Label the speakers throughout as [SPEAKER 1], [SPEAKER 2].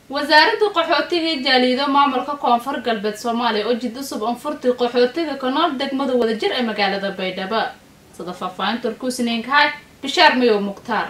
[SPEAKER 1] wasaaradda qaxootiga iyo jaaliido maamulka koonfur galbeed soomaaliya oo jid cusub anfurtii qaxootiga ka nool degmada wadajir ee magaalada baydhabo sida faahfaahinta urkuusiniinkahay bishaar mayow mukhtaar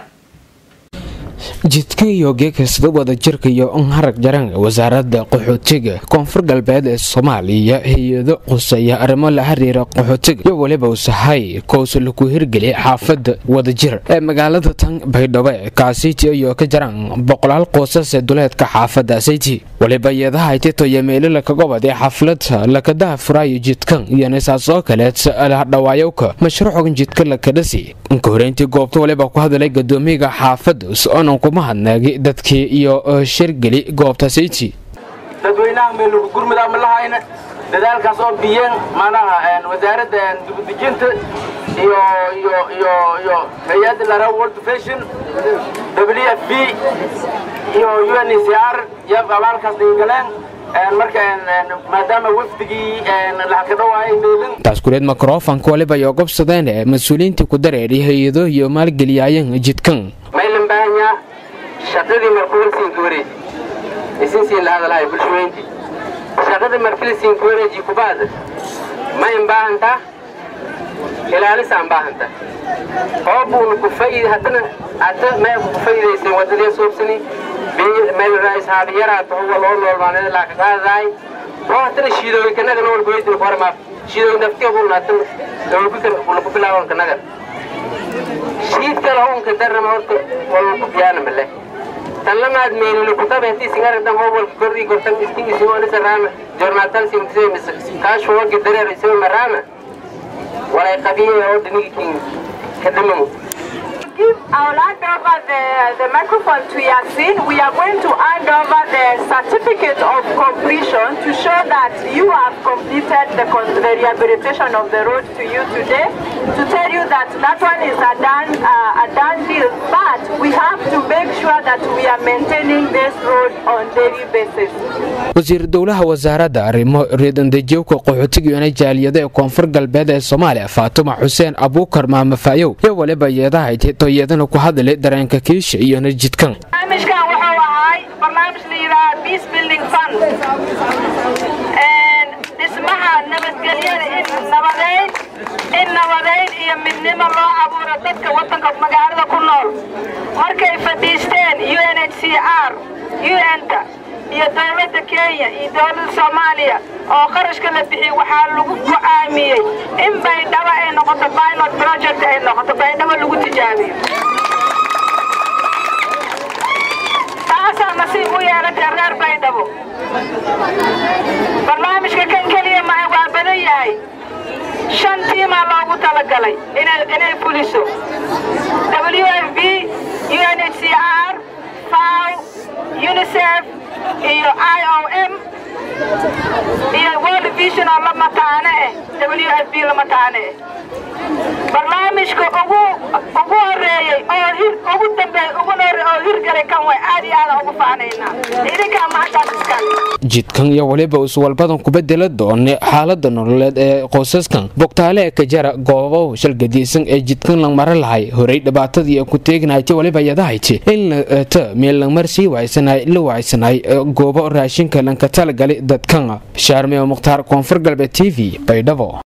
[SPEAKER 2] jidka iyo geekasta wadajirka iyo harag jaran wasaaradda qaxootiga koonfur galbeed ee soomaaliya hay-ado quseeya arrimo la xiriira qaxootiga iyo weliba usahay kows laku hirgeliya xaafada wadajir ee magaalada tan baydhabo kaasiti iyo ka jaran boqolaal qoysas ee duleedka xaafada sayti weliba iyadaha titoyo meelila kaga waday xaflada lakadaha furaayo jidkan iyo nisaas oo kaleed dhawaayowka mashruucan jidka lakadhasi inka horeyntii goobta waliba ku hadalay gadoomiyaga xaafada onan kuma hadnaagi dadkii iyo shirgeli goobta sayti
[SPEAKER 3] dadweynaha meelugu gurmud ama lahayna dadaalkaas oo biyeen manaha wasaaradda dibudejinta iyo iyo iyo iyo hay-adda lara world fashion w f b iyo u n c r iyo abaalkaas dhigaleen marka maadaama wafdigii lacag ka dhawaayay meelin
[SPEAKER 2] taas kuleed mikrofonka waliba iyo gobsadeen ee mas-uuliyiintii ku dareeray hay-ado iyo maalgeliyaayan jidkan
[SPEAKER 3] maylan baahanyaa shaqadii markuulsiinka wareeji isinsiin la hadalahay bulshooyintii shaqadii markilisiinka wareeji kubaad mayn baahantaa ilaalisaan baahanta oo buuna ku fayid haddana hata may ku fayidaysay wadadee soobsani meel raais haabiyaraata huwa loo noolmaaneed laa ka qaadadaay oo haddana shiidooyin kanaga nool goydin horma shiidooyin naftiga buuna haddana dawlkukan ku bilaawan kanaga shiid kale hoonka darnama horta walku biyaana male tan lamaad meelina kutabe haddii singaradam howalka kordhii gortan iskin isimolisa raama jornaatal simtisemis kaashu wagi dareer isima maraama walay qabiye oo dhinigikin kadamamo
[SPEAKER 4] give, I'll hand over the, the microphone to Yasin. We are going to hand over the certificate of completion to show that you have completed the, the rehabilitation of the road to you today. To tell you that that one is a done, uh, a done deal. But we have to make sure that we are maintaining this road on daily basis.
[SPEAKER 2] wasiir dowlaha wasaaradda arrimo reedandejowka qaxootiga iyona jaaliyada ee koonfur galbeed ee soomaaliya faatuma xuseen abuukar maamafaayow iyo waliba iyadahay titoyadana ku hadalay dareenka kiisha iyona jidkan
[SPEAKER 4] barnaamijkan wuxuu ahay barnaamij la yidhaaha peace building fund dhismaha nabadgelyada in nabadeyn in nabadeyn iyo midnimo loo abuuro dadka waddanka magaalada ku nool markay fadhiisteen u n h c r un-ta iyo dowladda kenya iyo dowladda soomaaliya oo qarashka la bixiyey waxaa lagu go'aamiyey in baydhabo ay noqoto pilot project ay noqoto baydhabo lagu tijaabiyo taasaa nasiib u yeelatay reer baydhabo barnaamijka kan keliya maha waa badan yahay shan tiimaa loogu talagalay inay fuliso w f b u n h c r faw unicef iyo i o m iyo world vision oo la mataane eh w f b la mataane eh barnaamijka ugu ugu horeeyey oo hir ugu dambeey ugu hore oo hirgalay kan way aad iyo aada ugu faanaynaa idinkaa mahaddaas iskale
[SPEAKER 2] jidkan iyo weliba iswalbadan ku bedela doone xaalada nololeed ee qoysaskan bogtaale ee ka jara goobahu shalgadiisan ee jidkan lang mara lahay horey dhibaatadii ku teegnahayta waliba yadahayti in lata meel langmar sii waaysanay la waaysanay goobo raashinka lanka talagali dadkan shaarmeo mukhtaar koonfur galbeed t v baydhabo